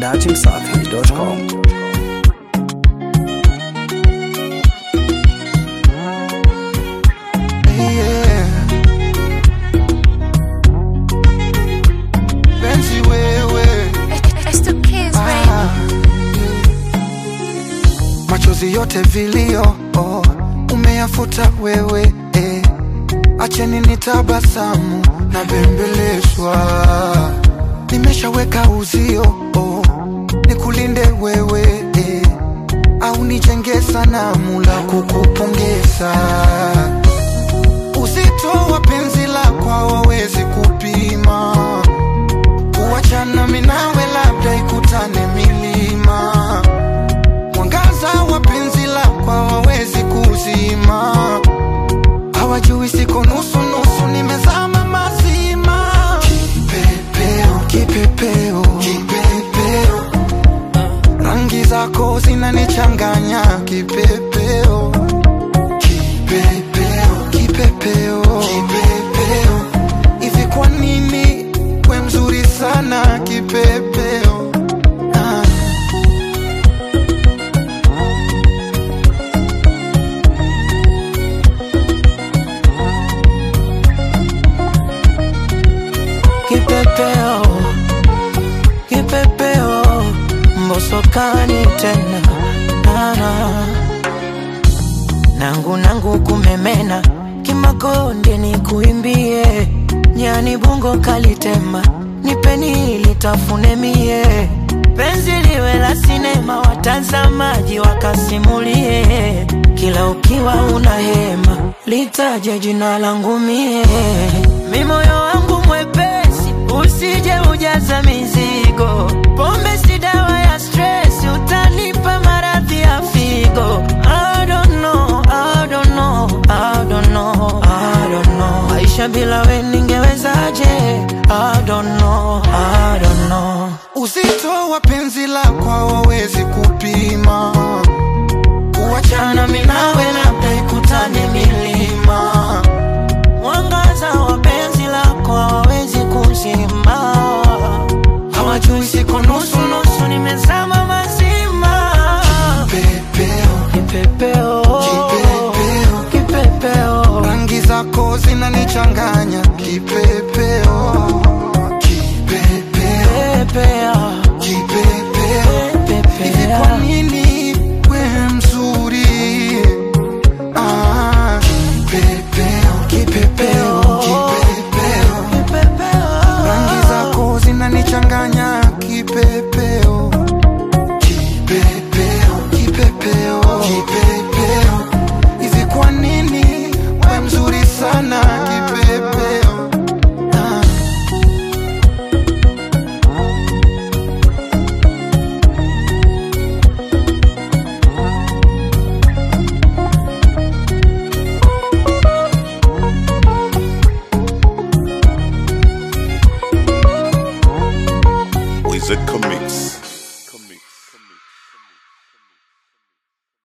dachimsafi.com. Yeah. Penzi wewe It's the kids, baby. ah, machozi yote vilio oh, umeyafuta wewe eh. Acheni nitabasamu na bembelezwa, nimeshaweka uzio oh, nikulinde wewe eh. au nijenge sanamu la kukupongeza uzito wa penzi lako hawawezi kupima, kuachana minawe labda ikutane milima. Mwangaza wa penzi lako hawawezi kuzima, hawajui siko nusu nusu, nimezama mazima. Kipepeo, kipepeo, kipepeo, rangi zako zinanichanganya kipepeo kipepeo kipepeo kipepeo hivi kwa nini we mzuri sana kipepeo ah. Kipepeo, kipepeo, mbosokani tena nana nangu nangu kumemena kimakonde ni kuimbie nyani bungo kalitema nipeni litafune mie penzi liwe la sinema watazamaji wakasimulie kila ukiwa una hema litaje jina langu mie mi moyo wangu mwepesi usije ujaza mizigo pombe si dawa ya stress utanipa maradhi ya figo I don't know, I don't know, I don't know, I don't know. Maisha bila we ningewezaje? I don't know, I don't know. uzito wa penzi lako hawawezi kupima kuachana minawe labda ikutane milima Mwangaza wa penzi lako hawawezi kuzima